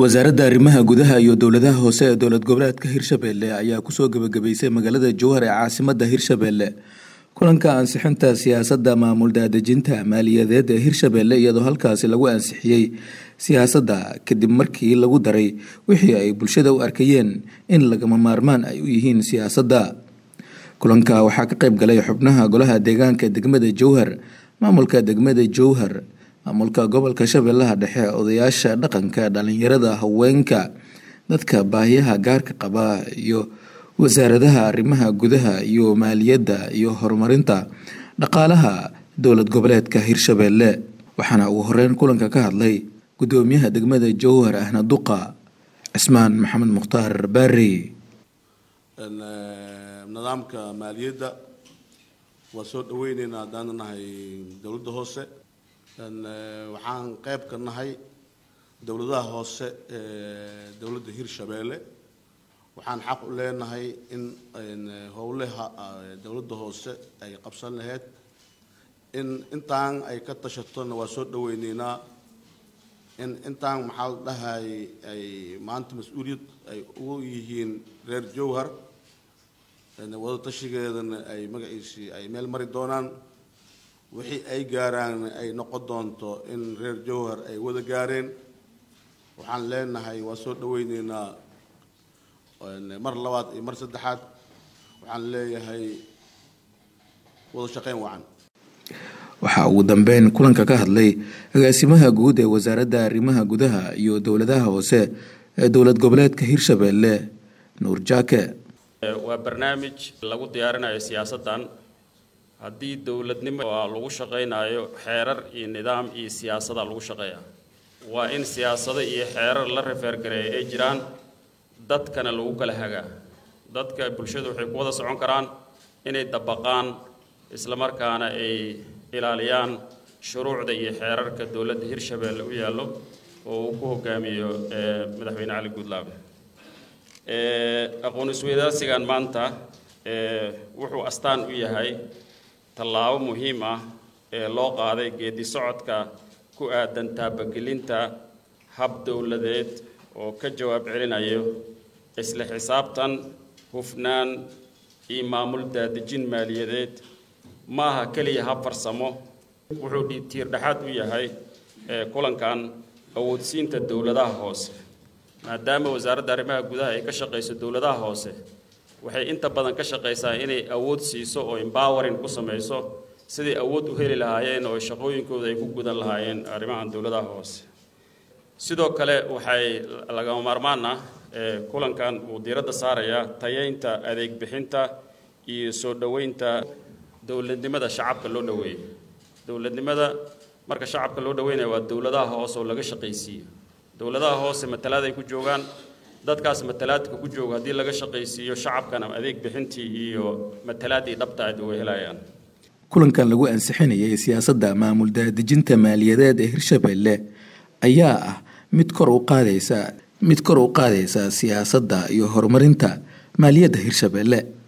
wasaaradda arrimaha gudaha iyo dowladaha hoose ee dowlad goboleedka hirshabelle ayaa kusoo gebagabeysay magaalada jowhar ee caasimadda hirshabelle kulanka ansixinta siyaasadda maamul daadejinta maaliyadeed ee hirshabelle iyadoo halkaasi lagu ansixiyey siyaasadda kadib markii lagu daray wixii ay bulshada u arkayeen in lagama maarmaan ay u yihiin siyaasadda kulanka waxaa ka qayb galay xubnaha golaha deegaanka degmada jowhar maamulka degmada jowhar maamulka gobolka shabeellaha dhexe odayaasha dhaqanka dhalinyarada haweenka dadka baahiyaha gaarka qaba iyo wasaaradaha arrimaha gudaha iyo maaliyadda iyo horumarinta dhaqaalaha dowlad goboleedka hirshabelle waxaana ugu horeyn kulanka ka hadlay gudoomiyaha degmada jowhar ahna duqa cismaan maxamed mukhtaar baari nidaamka maaliyadda waa soo dhaweyneynaa haddaan nahay dowladda hoose waxaan qayb ka nahay dowladaha hoose ee dowladda hirshabeelle waxaan xaq u leenahay in howlaha dowladda hoose ay qabsan lahayd in intaan ay ka tashatona waa soo dhaweyneynaa in intaan maxaa la dhahay ay maanta mas-uuliyad ay ugu yihiin reer jowhar wada tashigeedana ay magaciisii ay meel mari doonaan wixii ay gaaraan ay noqon doonto in reer jowhar ay wada gaareen waxaan leenahay waa soo dhaweyneynaa mar labaad iyo mar saddexaad waxaan leeyahay wada shaqeyn wacan waxaa ugu dambeyn kulanka ka hadlay agaasimaha guud ee wasaaradda arrimaha gudaha iyo dowladaha hoose ee dowlad goboleedka hirshabelle nuur jaake waa barnaamij lagu diyaarinayo siyaasaddan haddii dowladnimo lagu shaqaynayo xeerar iyo nidaam iyo siyaasada lagu shaqeeya waa in siyaasado iyo xeerar la rafeergareeya ay jiraan dadkana lagu kala hagaa dadka bulshadu waxay ku wada socon karaan inay dabaqaan islamarkaana ay ilaaliyaan shuruucda iyo xeerarka dowladda hirshabelle u yaallo oo uu ku hogaamiyo madaxweyne cali guudlaabe aqoon isweydaarsigan maanta wuxuu astaan u yahay tallaabo muhiim ah ee loo qaaday geedi socodka ku aadan taabagelinta hab dowladeed oo ka jawaab celinayo isla xisaabtan hufnaan iyo maamul daadejin maaliyadeed maaha keliya hab farsamo wuxuu tiirdhexaad u yahay kulankan awoodsiinta dowladaha hoose maadaama wasaaradda arrimaha gudaha ay ka shaqayso dowladaha hoose waxay inta badan ka shaqaysaa inay awood siiso oo embowerin ku samayso siday awood u heli lahaayeen oo shaqooyinkooda ay ku gudan lahaayeen arrimahan dowladaha hoose sidoo kale waxay lagama maarmaan ah kulankan uu diiradda saarayaa tayeynta adeeg bixinta iyo soo dhoweynta dowladnimada shacabka loo dhoweeyo dowladnimada marka shacabka loo dhoweynayo waa dowladaha hoose oo laga shaqaysiiyo dowladaha hoose matalaad ay ku joogaan dadkaas matalaadka ku jooga haddii laga shaqaysiiyo shacabkana adeeg bixintii iyo matalaaddii dhabta aad way helayaan kulankan lagu ansixinayay siyaasadda maamul daadejinta maaliyadeed ee hirshabelle ayaa ah mid kor u qaadaysa mid kor u qaadaysa siyaasadda iyo horumarinta maaliyadda hirshabelle